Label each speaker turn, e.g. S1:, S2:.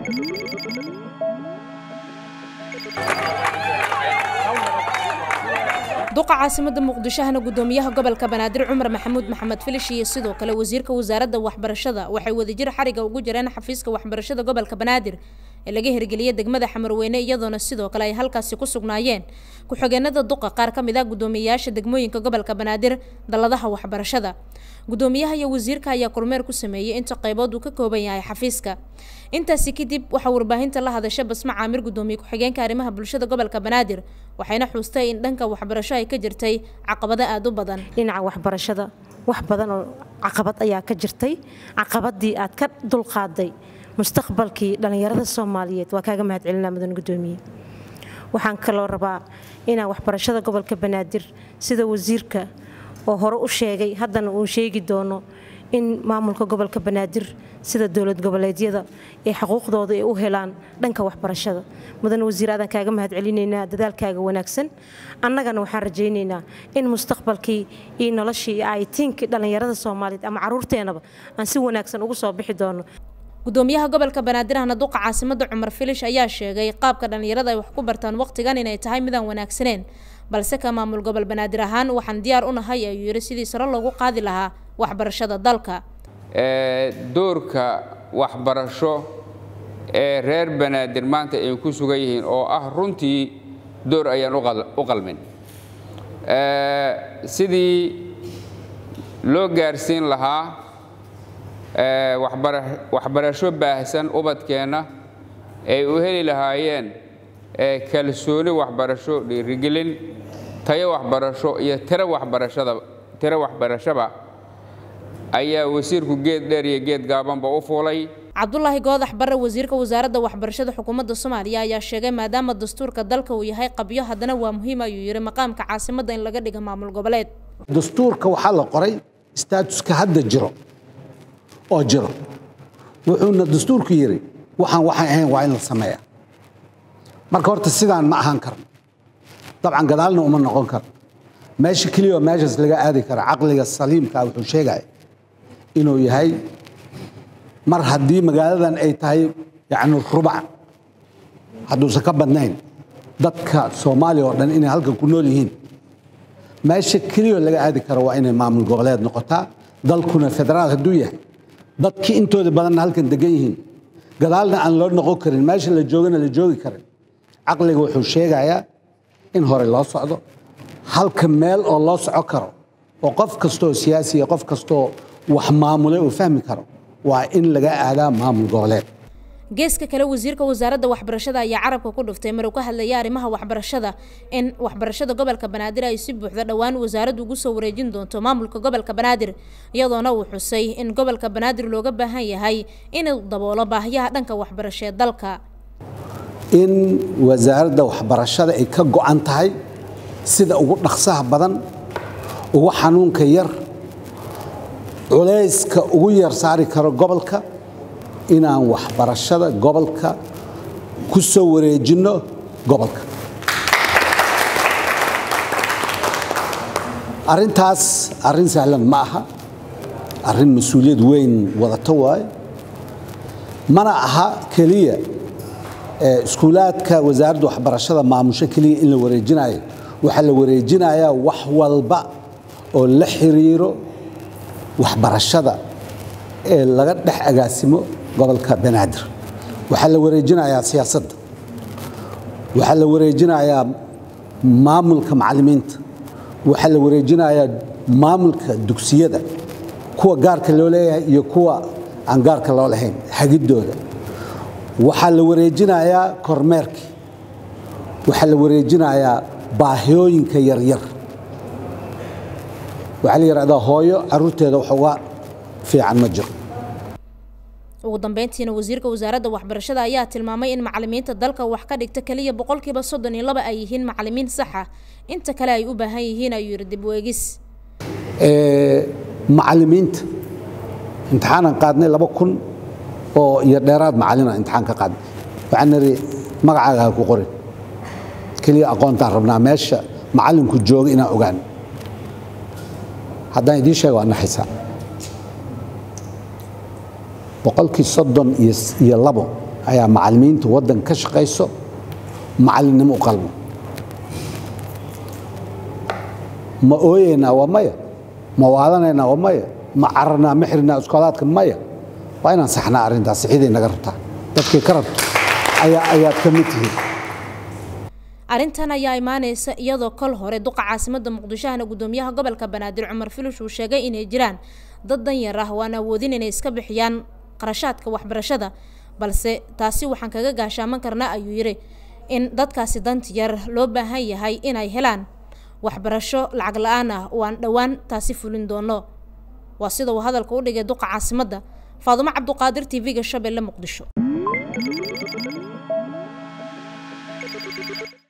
S1: duqa caasimada muqdishohana gudoomiyaha gobolka banaadir cumar maxamuud maxamed filish iyo sidoo kale wasiirka wasaaradda waxbarashada waxay wadajir xariga ugu jireen xafiiska waxbarashada gobolka banaadir ee laga hirgeliyay degmada xamarweyne iyadoona sidoo kale ay halkaasi ku sugnaayeen ku-xigeenada duqa qaar ka mid ah guddoomiyeyaasha degmooyinka gobolka banaadir dalladaha waxbarashada guddoomiyaha iyo wasiirka ayaa kormeer ku sameeyey inta qaybood uu ka kooban yahay xafiiska intaasi kadib waxaa warbaahinta la hadasha basma caamir guddoomiye ku-xigeenka arrimaha bulshada gobolka banaadir waxayna xuustay in dhanka waxbarasho ay ka jirtay caqabado aada u badan
S2: dhinaca waxbarashada wax badan oo caqabad ayaa ka jirtay caqabadii aad ka dulqaaday mustaqbalkii dhallinyarada soomaaliyeed waa kaaga mahad celinaa mudan gudoomiye waxaan kaloo rabaa inaan waxbarashada gobolka banaadir sida wasiirka oo hore u sheegay haddana uu sheegi doono in maamulka gobolka banaadir sida dowlad goboleedyada ee xuquuqdooda ay u helaan dhanka waxbarashada mudan wasiir aadaan kaaga mahad celinaynaa dadaalkaaga wanaagsan annagana waxaan rajaynaynaa in mustaqbalkii iyo noloshii iyo aayitiinkii dhallinyarada soomaaliyeed ama caruurteenaba aan si wanaagsan ugu soo bixi doono
S1: gudoomiyaha gobolka banaadir ahna duqa caasimada cumar filish ayaa sheegay qaabka dhallinyarada ay wax ku bartaan waqtigan inay tahay midaan wanaagsaneen balse ka maamul gobol banaadir ahaan waxaan diyaar u nahay ayuu yidhi sidii sare loogu qaadi lahaa waxbarashada dalka
S3: doorka waxbarasho ee reer banaadir maanta ay ku sugan yihiin oo ah runtii door ayaan u qalmin sidii loo gaarsiin lahaa waxbarasho baahsan ubadkeenna ay u heli lahaayeen kalsooni waxbarasho dhiirigelin tayo waxbarasho iyo tiro waxbarashada tiro waxbarashaba ayaa wasiirku geed dheer iyo geed gaabanba u fuulay
S1: cabdulaahi goodax barre wasiirka wasaaradda waxbarashada xukuumadda soomaaliya ayaa sheegay maadaama dastuurka dalka uu yahay qabyo haddana waa muhiim ayuu yidhi maqaamka caasimadda in laga dhiga maamul goboleed
S4: dastuurka waxaa la qoray staatuska hadda jiro oo jiro wuxuuna dastuurku yidhi waxaan waxay ahayn waa in la sameeya marka horta sidaan ma ahaan karno dabcan gadaalna uma noqon karno meesha keliya oo meeshaas laga aadi kara caqliga saliimkaa wuxuu sheegaya inuu yahay mar haddii magaaladan ay tahay yacni rubac hadduusan ka badnayn dadka soomaaliya oo dhan inay halkan ku nool yihiin meesha keliya oo laga aadi karo waa inay maamul goboleed noqotaa dalkuna federaal hadduu yahay dadkii intooda badanna halkan degan yihiin gadaalna aan loo noqon karin meesha la joogana la joogi karin caqliga wuxuu sheegayaa in hore loo socdo halka meel oo loo soco karo oo qof kastooo siyaasiya qof kastooo wax maamulay uu fahmi karo waa in laga aadaa maamul goboleed
S1: geeska kale wasiirka wasaaradda waxbarashada ayaa carabka ku dhuftay mar uu ka hadlayay arrimaha waxbarashada in waxbarashada gobolka banaadir ay si buuxda dhowaan wasaaraddu ugu soo wareejin doonto maamulka gobolka banaadir iyadoona uu xusay in gobolka banaadir looga baahan yahay inuu daboolo baahiyaha dhanka waxbarasho ee dalka
S4: in wasaaradda waxbarashada ay ka go'an tahay sida ugu dhaqsaha badan ugu xanuunka yar culayska ugu yar saari karo gobolka inaan waxbarashada gobolka ku soo wareejinno gobolka arrintaas arrin sahlan ma aha arrin mas-uuliyad weyn wadato waaye mana aha keliya iskuulaadka wasaaradda waxbarashada maamusho keliya in la wareejinayo waxaa la wareejinayaa wax walba oo la xiriiro waxbarashada ee laga dhex agaasimo gobolka banaadir waxaa la wareejinayaa siyaasadda waxaa la wareejinayaa maamulka macallimiinta waxaa la wareejinayaa maamulka dugsiyada kuwa gaarka loo leeyahay iyo kuwa aan gaarka loo lahayn hagidooda waxaa la wareejinayaa kormeerkii waxaa la wareejinayaa baahiyooyinka yaryar waxaa la yidhahdaa hooyo caruurteeda wax uga fiican ma jiro
S1: ugu dambeyntiina wasiirka wasaaradda waxbarashada ayaa tilmaamay in macalimiinta dalka wax ka dhigta keliya boqolkiiba soddon iyo laba ay yihiin macalimiin saxa inta kale ay u baahan yihiin ayuu yidhi dib weegis
S4: macalimiinta imtixaanan qaadnay laba kun oo iyo dheeraad macalina imtixaan ka qaadnay waxaan nidhi magacaaga ha ku qorin keliya aqoontaan rabnaa meesha macallinku jooga inaan ogaan haddaan idiin sheega waa naxaysaa boqolkii soddon iyo labo ayaa macallimiinta waddan ka shaqayso macallinnimo u qalmo ma ooyeynaa waa maya ma waadanaynaa waa maya ma cararnaa ma xirnaa iskoolaadka maya waa inaan saxnaa arrintaas sixiday naga rabtaa dadkii ka rabto ayaa ayaad ka mid tihiin
S1: arrintan ayaa imaaneysa iyadoo kol hore duqa caasimada muqdishohana gudoomiyaha gobolka banaadir cumar filish uu sheegay inay jiraan dad danyar ah waan awoodin inay iska bixiyaan qarashaadka waxbarashada balse taasi waxaan kaga gaashaaman karnaa ayuu yidhi in dadkaasi danti yar loo baahan yahay inay helaan waxbarasho lacag la-aan ah oo aan dhowaan taasi fulin doono waa sida uu hadalka u dhigay duqa caasimadda faadumo cabduqaadir t v-ga shabeelle muqdisho